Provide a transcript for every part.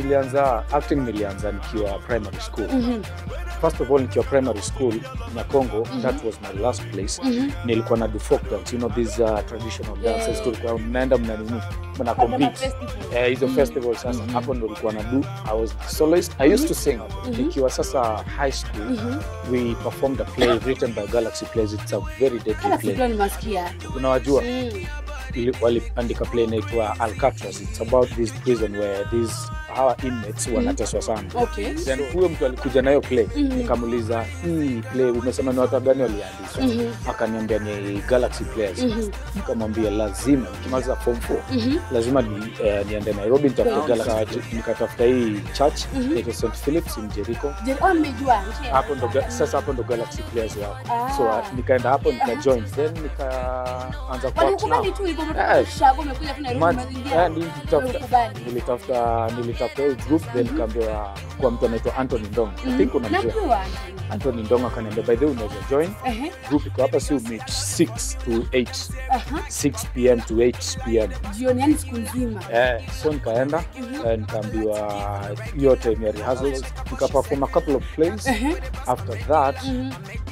nilianza acting nilianza nikiwa primary school Mhm. first of all nikiwa primary school nyakongo that was my last place Mhm. nilikuwa na do folk dance you know these uh, traditional dances Yeah. tulikuwa mnaenda mna nini mna Kama compete festival. eh, hizo Mhm. festival sasa Mhm. hapo ndo nilikuwa na do i was soloist i used to sing Mhm. nikiwa sasa high school Mhm. we performed a play written by galaxy plays it's a very deadly Kama play sijua nimesikia. unawajua Mm. ili- waliandika play inaitwa alcatraz it's about this prison where these hawa inmates wanateswa sana Okay. then huyo mtu alikuja nayo play Mhm. nikamuuliza hii play umesema ni watu gani waliandika Mhm. akaniambia ni galaxy players Mhm. nikamwambia lazima nikimaliza form 4 Mhm. lazima ni, eh, niende nairobi nitafute Wow. galaxy nikatafuta hii church Mhm. inaitwa st philips in jericho Je, oh, nimejua. Nishia. hapo ndo ga- sasa hapo ndo galaxy players wako Ah. so uh, nikaenda hapo nikajoin then nikaanza kwa Walikubali tu hivyo umetoka Yes. Shago umekuja tu Nairobi umeingia. Walikubali. nilitafuta nilitafuta hiyo group then nikaambiwa kwa mtu anaitwa Anthony Ndong I think unamjua Najua. Anthony Ndong akaniambia by the way unaweza join Ehe. group iko hapa si meet 6 to 8 Aha. 6 pm to 8 pm Jioni yani siku nzima. eh, so nikaenda Mhm. eh, nikaambiwa hiyo time ya rehearsals nikaperform a couple of plays Ehe. after that Mhm.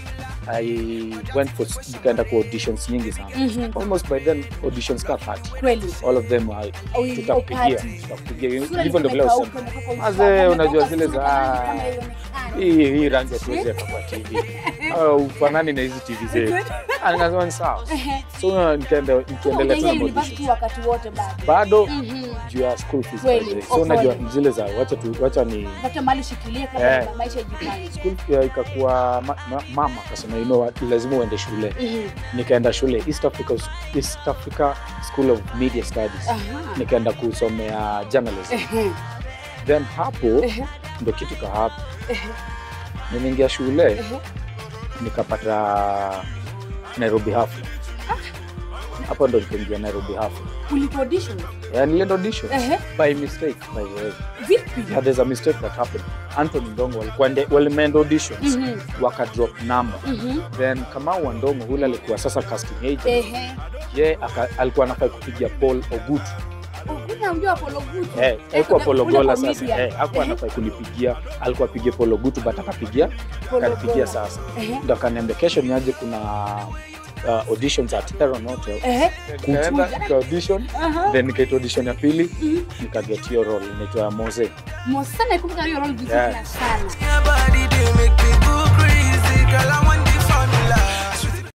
I went for nikaenda kwa auditions nyingi sana Mhm. almost by then auditions ka 30 Kweli. all of them I- Au hiyo tutakupigia party. tutakupigia Sura hivyo ndio vile ilikuwa usema imekauka, imekauka Mazee, usawa, unajua imekauka zile sura za- kama haionekani. hii hii rangi hatuwezi weka kwa TV au ufanani na hizi TV zetu Ah, nikasema ni sawa Ehe. so nikaenda nikaendelea tu Unaingia na university auditions wakati wote bado. bado Mhm. juu ya school fees by Kweli, the way. oh, so unajua kweli. zile za wacha tu wacha ni Pata mali shikilia kama Eh. maisha ijipange. school fee ikakuwa ma, ma, mama akasema you know what, lazima uende shule Mhm. nikaenda shule East Africa, East Africa School of Media Studies Aha. nikaenda kusomea journalism Ehe. then hapo Ehe. ndo kitu ka hapo Ehe. nimeingia shule Ehe. nikapata Nairobi Hafla hapo ndo nikaingia Nairobi Hafla Ulipo audition? yeah, nilienda audition Ehe. by mistake by the way Vipi? yeah, there's a mistake that happened Anthony Ndongo walikuwa nde- walimeenda auditions Mhm. waka drop number Mhm. then Kamau Wandongo hule alikuwa sasa casting agent Ehe. ye aka- alikuwa anafaa kupigia Paul Ogutu Kuna mjua Apollo Good. eh, haikuwa kuna- Paul kuna Ogola comedian. sasa eh, hakuwa Ehe. anafaa kunipigia alikuwa apigie Paul Ogutu but akapigia Paul akanipigia Ogola. sasa Ehe. ndo akaniambia kesho niaje kuna uh, auditions at Heron Hotel Ehe. nikaenda nika audition Aha. then nikaita audition ya pili Mhm. nikaget hiyo role inaitwa Mose Mo- sana ikumbuka hiyo role vizuri Yeah. sana. Your body, they make me go crazy. Girl, I want